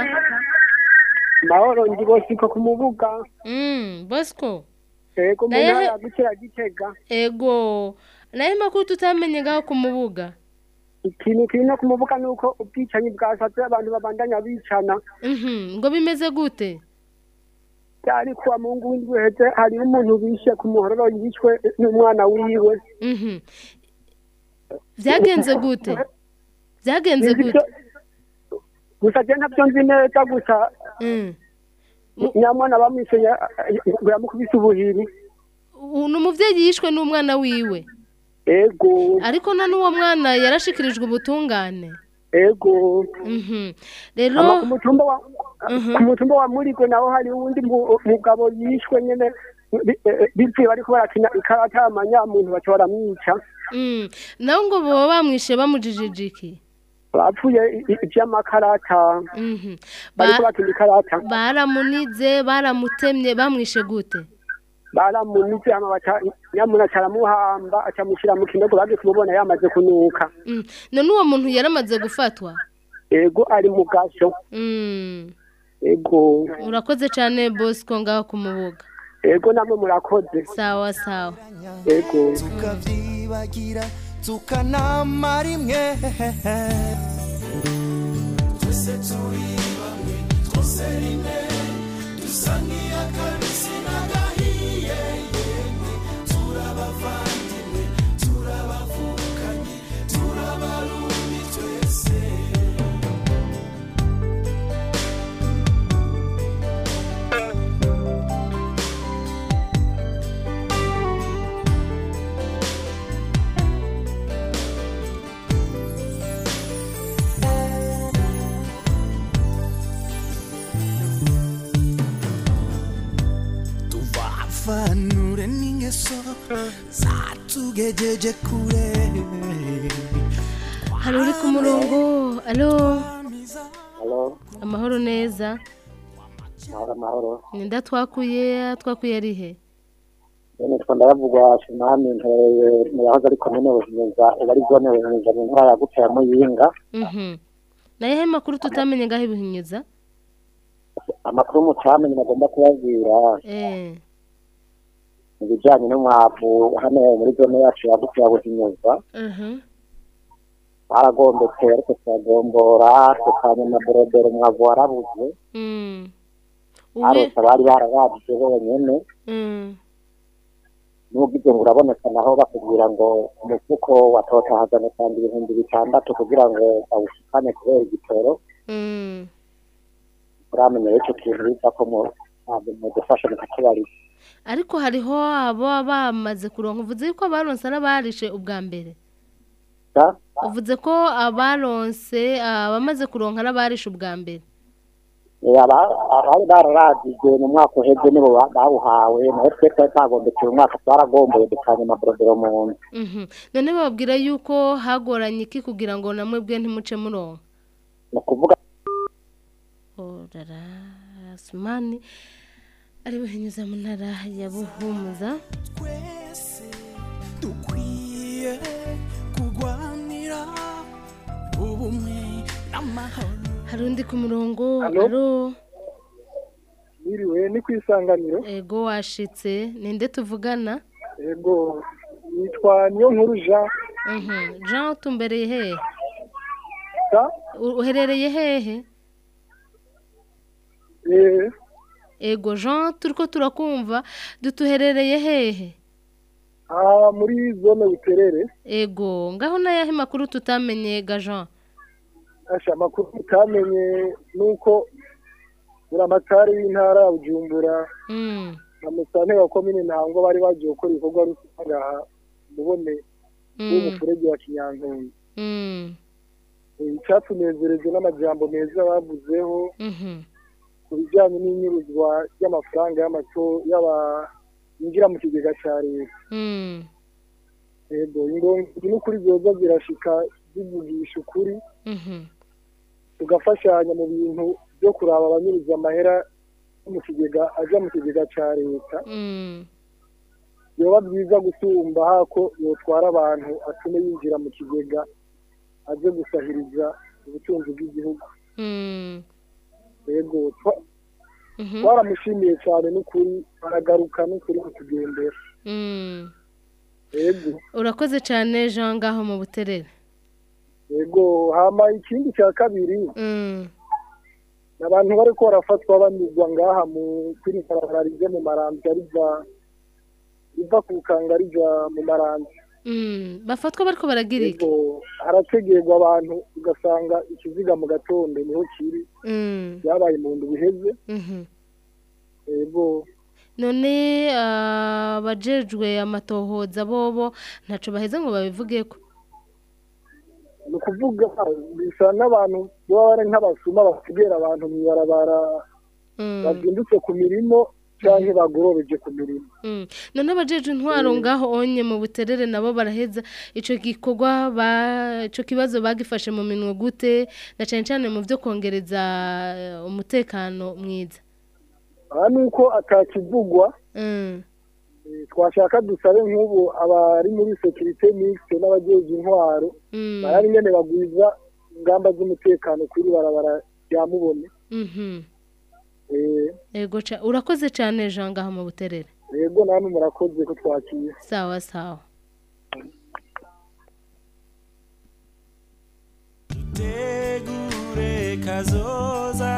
mahoro ndi bosiko ku mubuga mm bosco ego mu Naye- ntara ya gukira gitega ego naye makuru tutamenye ngaho ku mubuga ikintu kiri no ku mubuga ni uko ubwicanyi bwasaze abantu babandanya bicana Mhm, ngo bimeze gute byari kuwa mungu w'indwi heze hariho umuntu bishe ku muhororo yishwe n'umwana wiwe Mhm. byagenze gute byagenze Nzi gute ibyo- gusa je ntabyo nzi neza gusa nyamwana bamwishe ya- ngo yamukubise ubuhiri U- ni umubyeyi yishwe n'umwana wiwe ego ariko na n'uwo mwana yarashikirijwe ubutungane ego Mhm. rero Ama ku mutumba wa ku mutumba wa murigwe naho hari uwundi mu- mugabo yishwe nyene bi- eh, bipfuye bariko barakina ikarata amanyamuntu baca baramwica Mm. nawe ngo baba bamwishe bamujijije iki bapfuye i- i- ivy'amakarata Mhm. bariko Ba- bakina ikarata baramunize baramutemye bamwishe gute baramunize hama baca nyamuna aca aramuhamba aca amushyira mu kinogo bagiye kumubona yamaze kunuka Mm. none uwo muntu yaramaze gufatwa ego ari mu gasho Mm. ego urakoze cyane bosco ngaho ku mubuga ego namwe murakoze sawa sawa ego tukavyibagira tukanama rimwe twese turi bamwe twose rimwe dusa nk'iy'akabisi n'agahiye yemwe turabavandimwe turabavukanye turabarundi twese tuvafanure n'ingeso zatugejeje kure hari uri ku murongo alo Halo, amahoro neza mahoro mahoro. ninda twakuye twakuye ari he Bene twa ndaravugwa Shimami ntereye mu yahoze ari komine Buhinyuza ubu ari zone Buhinyuza mu ntara yagutse ya Muyinga. Mhm. naye he makuru tutamenye ngaho ibihinyuza Amakuru mutamenye nagomba kubabwira eh mu bijyanye n'umwavu hano muri zone yacu yagutse ya Buhinyuza. Mhm. Baragombetse ariko turagombora tukanya na borodero umwavu warabuze. Mm. Arose bari bararabije bonyene. Mm. n'ubwo ngo uraboneka naho bakubwira ngo umufuko watotahazana kandi ibihumbi bitandatu kugira ngo bawushikane kubera igitoro Mm. uramenya rero icyo kintu biza ko mu ntabwo mudufasha mukatubarira ariko hariho abo bamaze kuronka uvuze ko abaronse n'abarishe ubwa mbere uvuze ko abaronse abamaze kuronka n'abarishe ubwa mbere Eh, aba- abari bararagijwe mu mwaka uheze nibo ba- bawuhawe nawe twe twari twagombekeye umwaka twaragomboye dukanya amaborodero mu nzu Mhm. none bababwira yuko hagoranye iki kugira ngo namwe bwe ntimuce muronka ni ukuvuga orara asumani ari buhinyuza mu ntara ya buhumuza dukwiye kurwanira ubumwe n'amahoro hari undi ku murongo Alo? alo Mwiriwe ni ku isanganiro ego washitse ninde tuvugana ego nitwa niyo nkuru jean Mhm. jean utumbereye hehe Sa? U- uherereye hehe eh ego jean turiko turakumva dutuherereye hehe aha muri zone buterere ego ngaho n'ayahe makuru tutamenye ga jean asha amakuru utamenye nuko buramatari w'intara ya bujumbura Mm, na musanteri wa komine ntango bari bagiye gukora ibikorwa rusange aha mubone mm, w'umufurege wa kinyantonyi mm, Eh, icyatunezereje n'amajambo meza bavuzeho mhm, ku bijyanye n'inyuruzwa ry'amafaranga y'amato y'aba yinjira mu kigega cya leta mm, yego ingongi n'ukuri zoza zirashika zivugisha ukuri mhm, tugafashanya mu bintu byo kuraba abanyuruza amahera yo mu kigega aja mu kigega cya leta mm, yoba byiza gusumba hako yotwara abantu atume yinjira mu kigega aje gusahiriza ubutunzi bw'igihugu mm, yego twa- mhm, twaramushimiye cyane n'ukuri aragaruka n'ukuri kutugendera mm. yego urakoze cyane jean ngaho mu buterere yego hama ikindi cya kabiri Mm, ni abantu bari ko barafatwa banyuzwa ngaha mu kuri barabara rije mu marambya riva riva ku kanga rija mu marambya mm, bafatwa bariko baragira iki yego harategerwa abantu ugasanga ikiziga mu gatondo niho kiri Mm, byabaye mu ndwi iheze mhm. yego none ah, abajejwe amatohoza bobo ntaco baheze ngo babivugeko ni ukuvuga bisa n'abantu baba bari nk'abasuma basigera abantu mu ibarabara Mm, bazindutse ku mirimo cyangwa bagorobeje ku mirimo mm. none abajejwe intwaro ngaho onye mu buterere nabo baraheza ico gikorwa ba ico kibazo bagifashe mu minwe gute na cane cane mu vyo kongereza eh, umutekano mwiza aha ni uko atakivugwa Mm, Eh, twashaka dusabe nk'ubu abari muri sekirite mixte n'abajeje intwaro mm, barari nyene bagwiza ingamba z'umutekano kuri barabara rya mubone mhm. Eh, ego ca urakoze cane jean ngaho mu buterere yego namwe murakoze ko twakiye sawa sawa tegure kazoza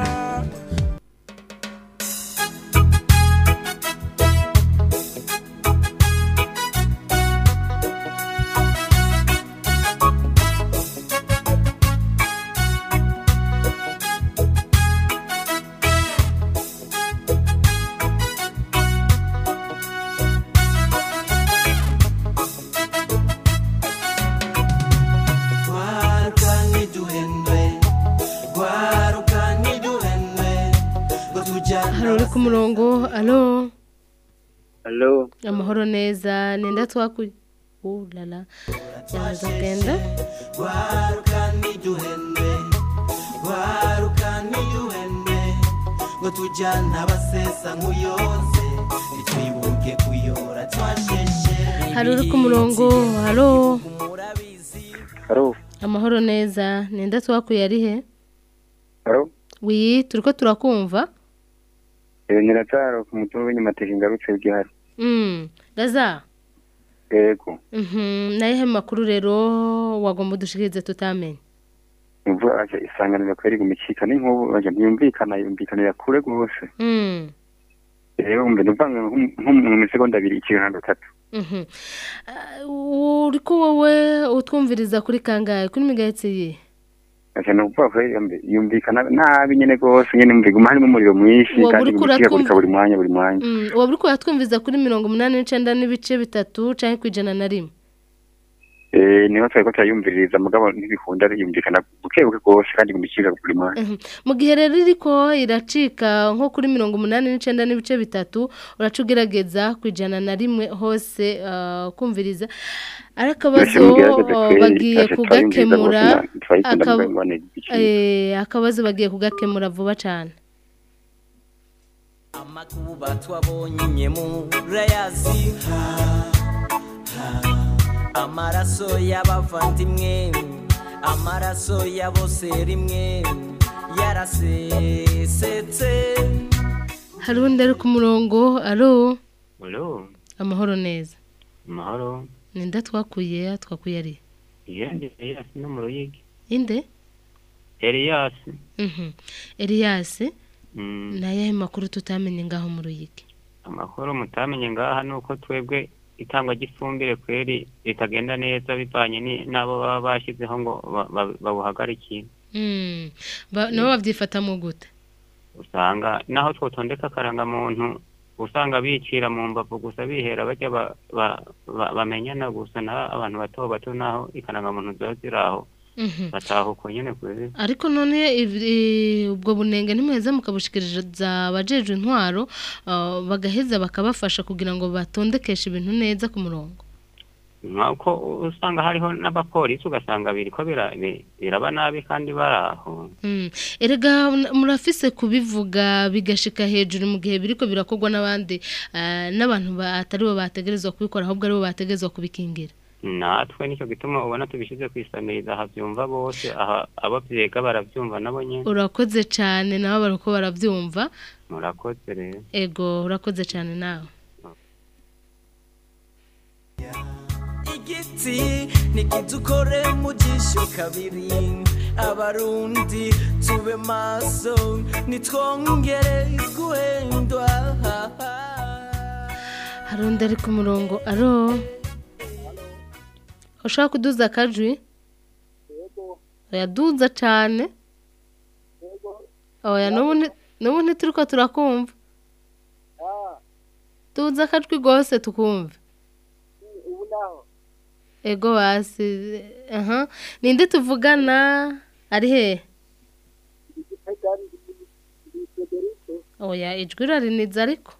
Gwaruka ntiduhendwe Gwaruka ntiduhendwe Ngo tujyane hari uri ku murongo alo Halo, amahoro neza nenda twakuye ulala yamaze kugenda Gwaruka ntiduhendwe Gwaruka ntiduhendwe Ngo tujyane abasesa nk'uyoze Ntitwibuke kuyora twasheshe hari uri ku murongo alo halo, amahoro neza nenda twakuye ari he halo. wi turiko turakumva Eh, Nyirataro ku mutumba w'inyamateka ingarutse gihari. mm gaza Yego. mhm nayehe makuru rero wagomba udushikirize tutamenye Imvura aje isanganira kweri gumicika n'inkubu aje ntiyumvikana yumvikanira kure gose. mm Rero umbe nduvanga nko mu misegonda abiri ikintu gatatu. mhm Ah, uriko wowe utwumviriza kuri kangahe kuri migahetsi ye Aje no kuvuga kweri umbe yumvikana nabi nyene gose nyene umve guma harimo umuriro mwinshi Wowe kandi uriko gumicika uratwumva- buri mwanya buri mwanya. Mm, waba uriko uratwumviza kuri mirongo umunani n'icenda n'ibice bitatu canke kwijana na rimwe Eh niho twari ko turayumviririza mugabo ntibikunda yumvikana buke buke gose kandi gumicika buri mwanya. Mhm. mu gihe rero iriko iracika nko kuri mirongo umunani n'icenda n'ibice bitatu uraca ugerageza kwijana na rimwe hose ah, kumviriza ari akabazo mugerageze ah, kweri, bagiye twaje kugakemura twayumviriza bose, twayikunda akaba- mugabo ngo ni igiciro. eh, akabazo bagiye kugakemura vuba cane amakuba twabonye murayazi amaraso y'abavandimwe amaraso ya bose rimwe yarasesetse hari undi ari ku murongo alo Halo, amahoro neza mahoro. ninda twakuye twakuye ari Yende Elias no mu Ruyigi. inde Elias, Mhm. Elias Mm. ni ayahe makuru tutamenye ngaho mu ruyigi amakuru mutamenye ngaha ni uko twebwe itangwa ry'ifumbire kweri ritagenda neza bivanye ni- n'abo baba bashyizeho ngo ba- ba- bawuhagarikire Mm. Ba- nabo babyifatamo gute usanga naho twotondeka akarangamuntu usanga bicira mu mbavu gusa bihera bajya ba- ba- ba- bamenyana gusa na abantu bato bato naho ikarangamuntu ziba ziri aho Mhm. bataha uko nyene kweri ariko none iv- i- ubwo bunenge ntimuheza mukabushikiriza abajejwe intwaro ah, bagaheza bakabafasha kugira ngo batondekeshe ibintu neza ku murongo nk'uko usanga hariho n'abapolisi ugasanga biriko bira- bi- biraba nabi kandi bari aho Mm. erega n- murafise kubivuga bigashika hejuru mu gihe biriko birakorwa n'abandi ah, n'abantu batari bo bategerezwa kubikora ahubwo ari bo bategerezwa kubikingira natwe nicyo gituma ubona tubishyize ku isamiriza habyumva bose aha abo byega barabyumva nabo nyine urakoze cyane nabo bariko barabyumva murakoze rero ego urakoze cyane nawe igiti nikidukore mu jisho kabiri abarundi tube maso nitwongere guhendwa hari undi ari ku murongo aro ushaka kuduza akajwi oyaduza cyane oya n'ubu nti- n'ubu ntituriko turakumva duza akajwi rwose tukumve ubu naho ego basi aha ninde tuvugana ari hehe igitega ni federike oya ijwi rariniza ariko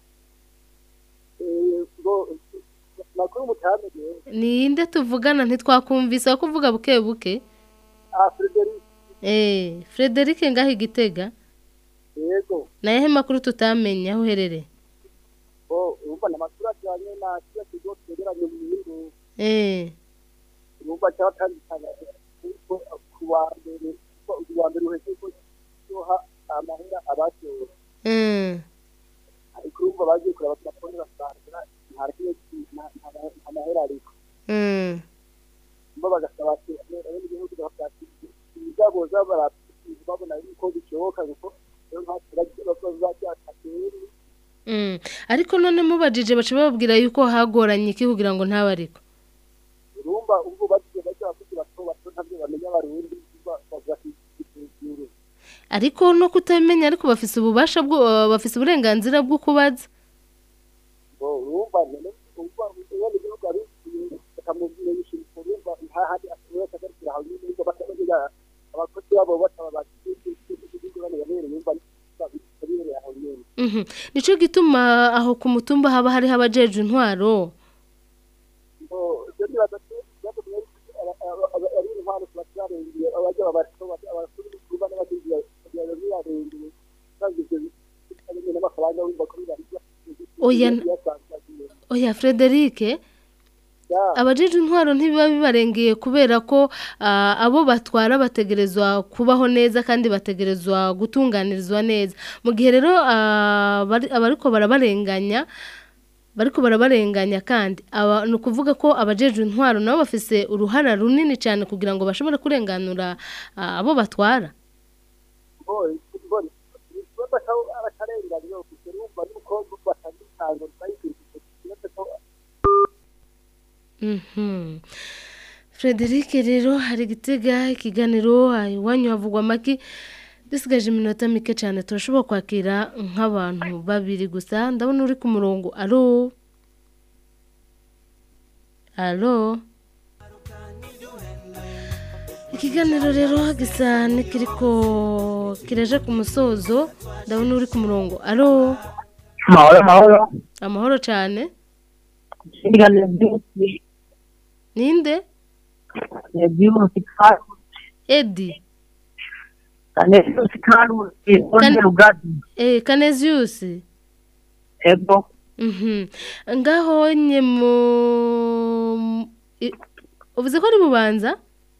ngo makuru mutamenye ninde tuvugana ntitwakumvise ko uvuga buke buke ah federike eh Frederic ngaho igitega yego nayehe makuru tutamenya aho uherereye oh urumva ni amakuru ajyanye na kiriya kigo twegeranye mu nyungu eh urumva cyatandukanye kuko ku wa mbere kuko ku wa mbere uhetse ko yoha amahera abatora mm ariko urumva bagiye kureba telefone basanga nta kimwe ki- nta- nta- nta mahera ariko mm urumva bagasaba ati rero n'igihugu babyakiriye ibigabo z'abara babona yuko bishoboka kuko rero nta kibazo bazabyakateri mm ariko none mubajije baca bababwira yuko hagoranye iki kugira ngo ntabe ariko urumva ubwo bagiye bajya abakozi bato bato ntabyo bamenya abarundi urumva bavuga ati "Igihugu." ariko no kutamenya ariko bafise ububasha bwo bafise uburenganzira bwo kubaza ngo urumva none urumva ubene igihugu ari bakamubwira yishimye urumva hahandi ashobora kugarukira aho nyine urumva bakamenya abakozi babo bataba bakigihugu bane babereye urumva bibereye aho nyine Mhm. nico gituma aho ku mutumba haba hariho abajeje intwaro ngo ibyo nibaza ko ikibazo mwari ari intwaro tuba turarengeye abajya babato abakuru b'ukuru bane bagiye kugira ngo birarengeye kandi ibyo bitanye n'amafaranga wumva ko bibarya Oya, oya Frederic abajeje intwaro ntibiba bibarengeye kubera ko ah, abo batwara bategerezwa kubaho neza kandi bategerezwa gutunganirizwa neza mu gihe rero ah, bari- abariko barabarenganya bariko barabarenganya kandi aba ni ukuvuga ko abajeje intwaro nabo bafise uruhara runini cyane kugira ngo bashobore kurenganura ah, abo batwara abatarenganya gusa urumva nuko batandukanye bayikurikiza ikibazo ko Mhm. Frederic rero hari gitega ikiganiro ah, iwanyu havugwa amaki dusigaje iminota mike cyane turashobora kwakira nk'abantu babiri gusa ndabona uri ku murongo alo alo ikiganiro rero gisa n'ikiriko kiraje ku musozo ndabona uri ku murongo alo amahoro amahoro amahoro cyane ikiganiro byinshi ninde ni byinshi kandi edi kandi byinshi kandi wongera ubwatsi eh Canesius ego Mhm. ngaho nye mu i- uvuze ko ari bubanza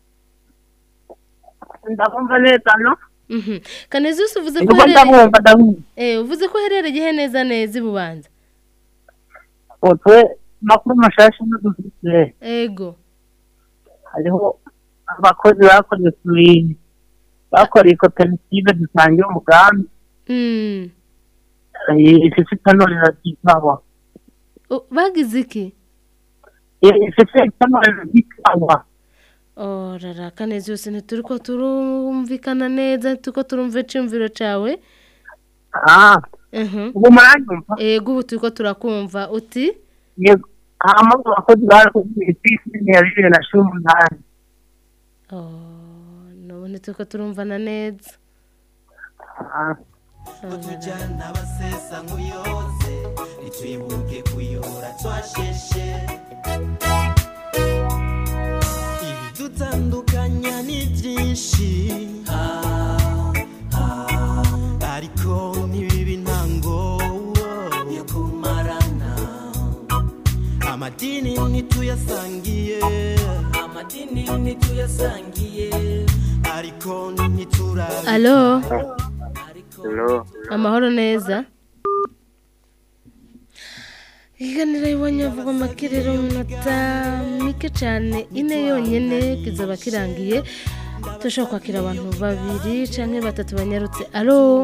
ndabumva neza no Mhm. Canesius uvuze ko Ego uherereye ndabumva ndabumva eh uvuze ko uherereye he neza neza i bubanza utwe makuru mashasha n'udufite ego hariho abakozi bakoze ku bintu bakoreye koperative dusangiye umugambi Mm. ifise itanurira ry'ikawa Oh, bagize iki ifise itanurira ry'ikawa orara kanezi yose ntituri ko turumvikana neza turiko turumva iciyumviro cawe ah Mhm. ubu muranyumva ego ubu turiko turakumva uti yego hama mu bakozi barakubwiye ifisi ya bibiri na cumi n'umunani nubu ntituriko turumvana neza utujyana abasesa nk'uyoze ntitwibuke kuyora twasheshe ibidutandukanya ni byinshi Ah, ah, ariko ntibibe intango yo kumarana amadini ntituyasangiye amadini ntituyasangiye ariko ntiturabika alo Hello. amahoro neza ikiganiro iwanyu havugwa amakiriro mu minota mike cyane ine yonyine kizaba kirangiye turashobora kwakira abantu babiri cyangwa batatu banyarutse alo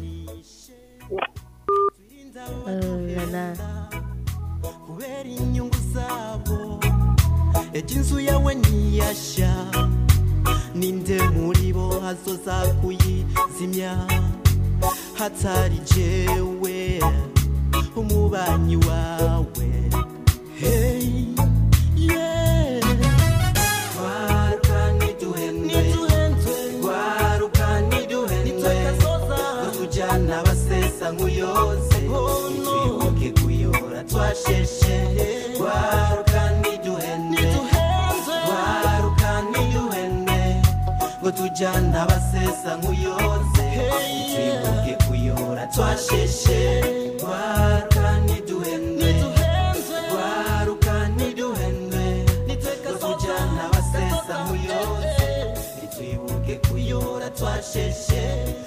Alala. kubera inyungu zabo ejo inzu yawe ntiyashya ninde muri bo hazoza kuyizimya hatari jewe umubanyi wawe hey yeah Gwaruka niduhendwe Gwaruka niduhendwe Utujyana abasesa nk'uyoze Twibuke kuyora twasheshe Gwaruka niduhendwe Gwaruka niduhendwe ngo tujyana abasesa nk'uyoze twibuke kuyora twasheshe Gwaruka niduhendwe Gwaruka niduhendwe ngo tujyana abasesa nk'uyoze twibuke kuyora twasheshe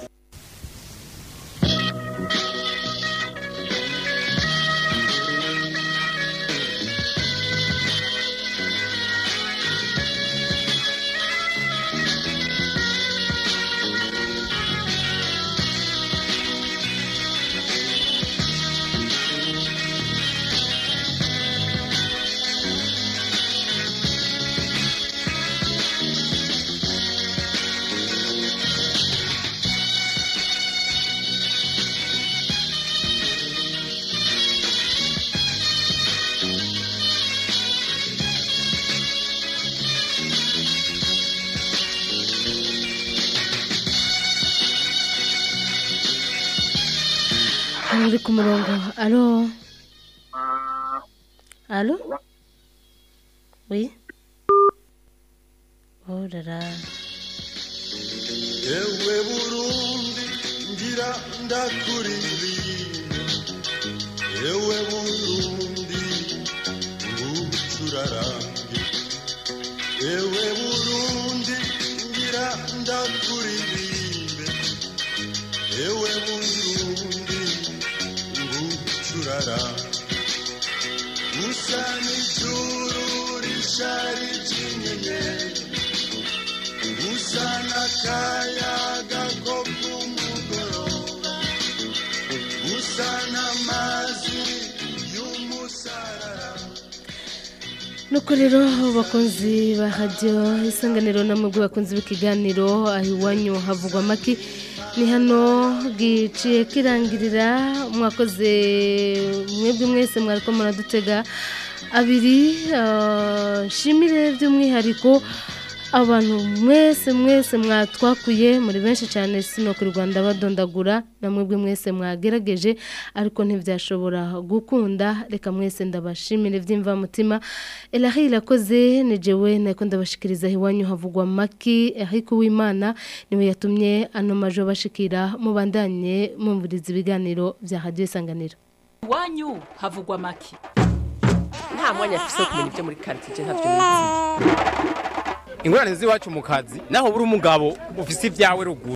hano uri ku murongo alo alo oui orara ewe burundi ngira ndakuririmba ewe burundi ngucurarange ewe burundi ngira ndakuririmbe ewe burundi ngucurarange usa n'ijuru rishari ry'inyenyeri usa n'akayaga ko ku mugoroba usa n'amazi y'umusarara nuko rero bakunzi ba radiyo isanganiro namwe bakunzi b'ikiganiro aho iwanyu havugwa amaki ni hano giciye kirangirira mwakoze mwebwe mwese mwariko muradutega abiri ah, nshimire by'umwihariko abantu mwese mwese mwatwakuye muri benshi cyane sino ku rwanda badondagura na mwebwe mwese mwagerageje ariko ntibyashobora gukunda reka mwese ndabashimire by'imvamutima elahi irakoze ni jewe nako ndabashikiriza iwanyu havugwa maki ariko uwimana niwe yatumye ano majo bashikira mubandanye mumviriza ibiganiro bya radiyo isanganiro iwanyu havugwa make nta mwanya afise wo kumenya ibyo muri karitsiye ntabyo nizi ingorane z'iwacu mu kazi naho buri umugabo ufise ibyawe ruguru